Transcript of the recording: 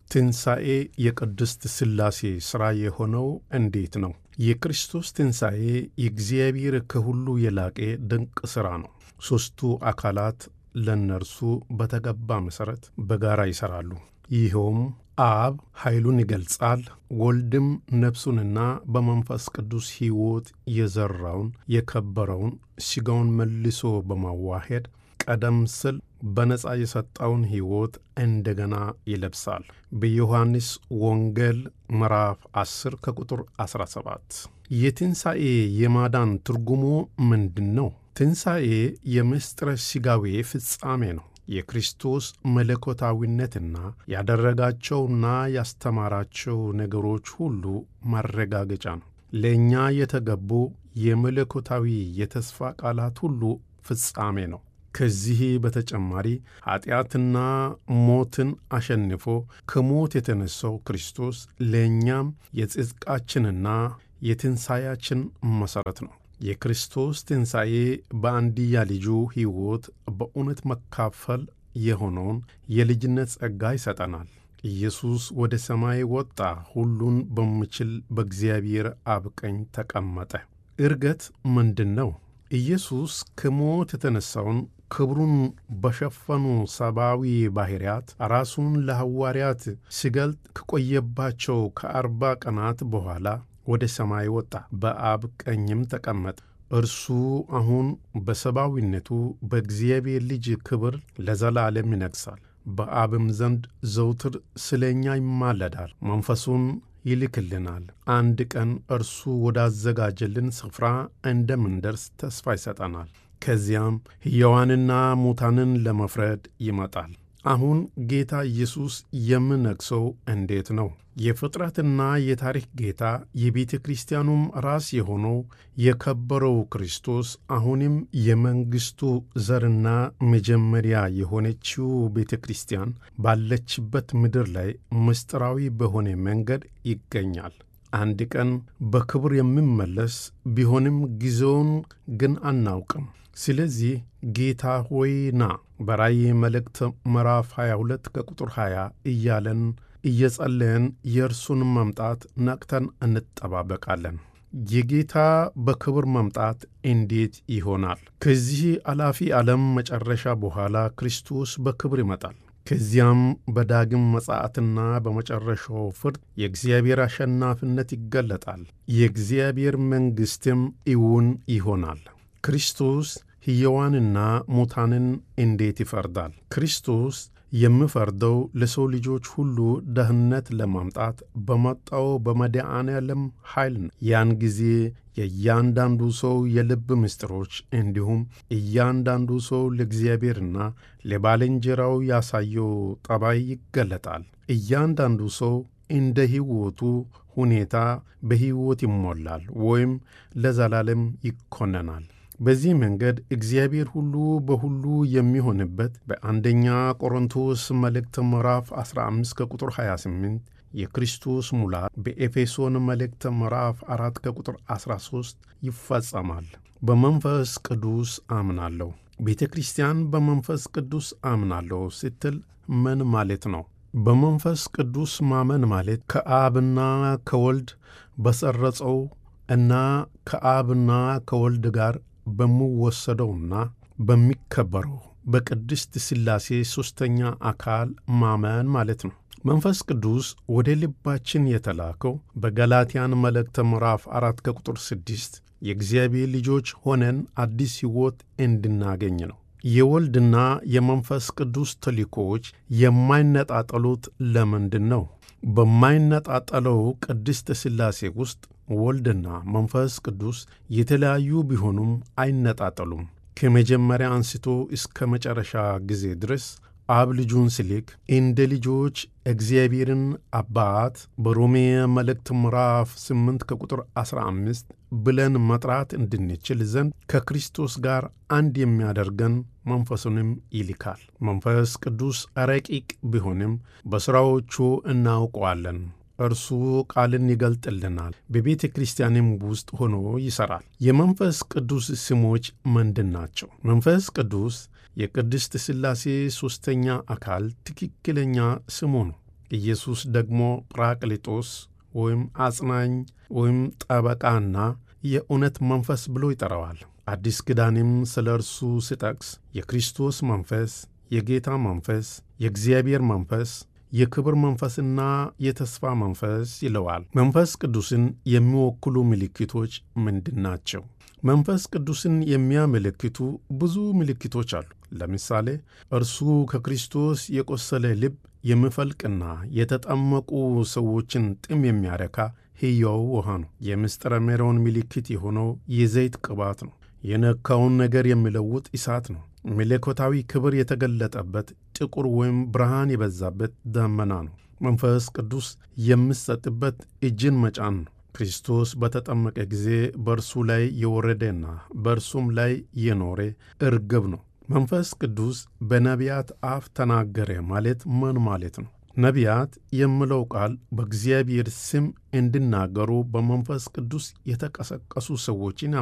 ትንሣኤ የቅድስት ሥላሴ ሥራ የሆነው እንዴት ነው? የክርስቶስ ትንሣኤ የእግዚአብሔር ከሁሉ የላቀ ድንቅ ሥራ ነው። ሦስቱ አካላት ለእነርሱ በተገባ መሠረት በጋራ ይሠራሉ። ይኸውም አብ ኃይሉን ይገልጻል፣ ወልድም ነፍሱንና በመንፈስ ቅዱስ ሕይወት የዘራውን የከበረውን ሥጋውን መልሶ በማዋሄድ ቀደም ሲል በነፃ የሰጠውን ሕይወት እንደገና ይለብሳል። በዮሐንስ ወንጌል ምዕራፍ 10 ከቁጥር 17። የትንሣኤ የማዳን ትርጉሙ ምንድን ነው? ትንሣኤ የምስጢረ ሥጋዌ ፍጻሜ ነው። የክርስቶስ መለኮታዊነትና ያደረጋቸውና ያስተማራቸው ነገሮች ሁሉ ማረጋገጫ ነው። ለእኛ የተገቡ የመለኮታዊ የተስፋ ቃላት ሁሉ ፍጻሜ ነው። ከዚህ በተጨማሪ ኀጢአትና ሞትን አሸንፎ ከሞት የተነሣው ክርስቶስ ለእኛም የጽድቃችንና የትንሣኤያችን መሠረት ነው። የክርስቶስ ትንሣኤ በአንድያ ልጁ ሕይወት በእውነት መካፈል የሆነውን የልጅነት ጸጋ ይሰጠናል። ኢየሱስ ወደ ሰማይ ወጣ፣ ሁሉን በሚችል በእግዚአብሔር አብ ቀኝ ተቀመጠ። ዕርገት ምንድን ነው? ኢየሱስ ከሞት የተነሣውን ክብሩን በሸፈኑ ሰብአዊ ባሕርያት ራሱን ለሐዋርያት ሲገልጥ ከቆየባቸው ከአርባ ቀናት በኋላ ወደ ሰማይ ወጣ፣ በአብ ቀኝም ተቀመጠ። እርሱ አሁን በሰብአዊነቱ በእግዚአብሔር ልጅ ክብር ለዘላለም ይነግሣል። በአብም ዘንድ ዘውትር ስለ እኛ ይማለዳል፣ መንፈሱን ይልክልናል። አንድ ቀን እርሱ ወዳዘጋጀልን ስፍራ እንደምንደርስ ተስፋ ይሰጠናል። ከዚያም ሕያዋንና ሙታንን ለመፍረድ ይመጣል። አሁን ጌታ ኢየሱስ የምነግሠው እንዴት ነው? የፍጥረትና የታሪክ ጌታ የቤተ ክርስቲያኑም ራስ የሆነው የከበረው ክርስቶስ አሁንም የመንግሥቱ ዘርና መጀመሪያ የሆነችው ቤተ ክርስቲያን ባለችበት ምድር ላይ ምስጢራዊ በሆነ መንገድ ይገኛል። አንድ ቀን በክብር የሚመለስ ቢሆንም ጊዜውን ግን አናውቅም። ስለዚህ ጌታ ሆይ ና በራእይ መልእክት ምዕራፍ 22 ከቁጥር 20 እያለን እየጸለየን የእርሱን መምጣት ነቅተን እንጠባበቃለን። የጌታ በክብር መምጣት እንዴት ይሆናል? ከዚህ አላፊ ዓለም መጨረሻ በኋላ ክርስቶስ በክብር ይመጣል። ከዚያም በዳግም መጻአትና በመጨረሻው ፍርድ የእግዚአብሔር አሸናፊነት ይገለጣል። የእግዚአብሔር መንግሥትም እውን ይሆናል። ክርስቶስ ሕያዋንና ሙታንን እንዴት ይፈርዳል? ክርስቶስ የሚፈርደው ለሰው ልጆች ሁሉ ደህንነት ለማምጣት በመጣው በመድኃኔ ዓለም ኃይል ነው። ያን ጊዜ የእያንዳንዱ ሰው የልብ ምስጢሮች እንዲሁም እያንዳንዱ ሰው ለእግዚአብሔርና ለባልንጀራው ያሳየው ጠባይ ይገለጣል። እያንዳንዱ ሰው እንደ ሕይወቱ ሁኔታ በሕይወት ይሞላል ወይም ለዘላለም ይኮነናል። በዚህ መንገድ እግዚአብሔር ሁሉ በሁሉ የሚሆንበት በአንደኛ ቆሮንቶስ መልእክት ምዕራፍ 15 ከቁጥር 28 የክርስቶስ ሙላት በኤፌሶን መልእክት ምዕራፍ 4 ከቁጥር 13 ይፈጸማል። በመንፈስ ቅዱስ አምናለሁ። ቤተ ክርስቲያን በመንፈስ ቅዱስ አምናለሁ ስትል ምን ማለት ነው? በመንፈስ ቅዱስ ማመን ማለት ከአብና ከወልድ በሰረጸው እና ከአብና ከወልድ ጋር በሚወሰደውና በሚከበረው በቅድስት ሥላሴ ሦስተኛ አካል ማመን ማለት ነው። መንፈስ ቅዱስ ወደ ልባችን የተላከው በገላትያን መልእክተ ምዕራፍ አራት ከቁጥር ስድስት የእግዚአብሔር ልጆች ሆነን አዲስ ሕይወት እንድናገኝ ነው። የወልድና የመንፈስ ቅዱስ ተልእኮዎች የማይነጣጠሉት ለምንድን ነው? በማይነጣጠለው ቅድስት ሥላሴ ውስጥ ወልድና መንፈስ ቅዱስ የተለያዩ ቢሆኑም አይነጣጠሉም። ከመጀመሪያ አንስቶ እስከ መጨረሻ ጊዜ ድረስ አብ ልጁን ሲልክ እንደ ልጆች እግዚአብሔርን አባት በሮሜ መልእክት ምዕራፍ 8 ከቁጥር 15 ብለን መጥራት እንድንችል ዘንድ ከክርስቶስ ጋር አንድ የሚያደርገን መንፈሱንም ይልካል። መንፈስ ቅዱስ ረቂቅ ቢሆንም በሥራዎቹ እናውቀዋለን። እርሱ ቃልን ይገልጥልናል፣ በቤተ ክርስቲያንም ውስጥ ሆኖ ይሠራል። የመንፈስ ቅዱስ ስሞች ምንድን ናቸው? መንፈስ ቅዱስ የቅድስት ሥላሴ ሦስተኛ አካል ትክክለኛ ስሙ ነው። ኢየሱስ ደግሞ ጵራቅሊጦስ ወይም አጽናኝ ወይም ጠበቃና የእውነት መንፈስ ብሎ ይጠራዋል። አዲስ ኪዳንም ስለ እርሱ ሲጠቅስ የክርስቶስ መንፈስ፣ የጌታ መንፈስ፣ የእግዚአብሔር መንፈስ፣ የክብር መንፈስና የተስፋ መንፈስ ይለዋል። መንፈስ ቅዱስን የሚወክሉ ምልክቶች ምንድን ናቸው? መንፈስ ቅዱስን የሚያመለክቱ ብዙ ምልክቶች አሉ። ለምሳሌ እርሱ ከክርስቶስ የቆሰለ ልብ የሚፈልቅና የተጠመቁ ሰዎችን ጥም የሚያረካ ሕያው ውሃ ነው። የምስጢረ ሜሮን ምልክት የሆነው የዘይት ቅባት ነው። የነካውን ነገር የሚለውጥ እሳት ነው። መለኮታዊ ክብር የተገለጠበት ጥቁር ወይም ብርሃን የበዛበት ደመና ነው። መንፈስ ቅዱስ የሚሰጥበት እጅን መጫን ነው። ክርስቶስ በተጠመቀ ጊዜ በእርሱ ላይ የወረደና በእርሱም ላይ የኖረ እርግብ ነው። መንፈስ ቅዱስ በነቢያት አፍ ተናገረ ማለት ምን ማለት ነው? ነቢያት የሚለው ቃል በእግዚአብሔር ስም እንዲናገሩ በመንፈስ ቅዱስ የተቀሰቀሱ ሰዎችን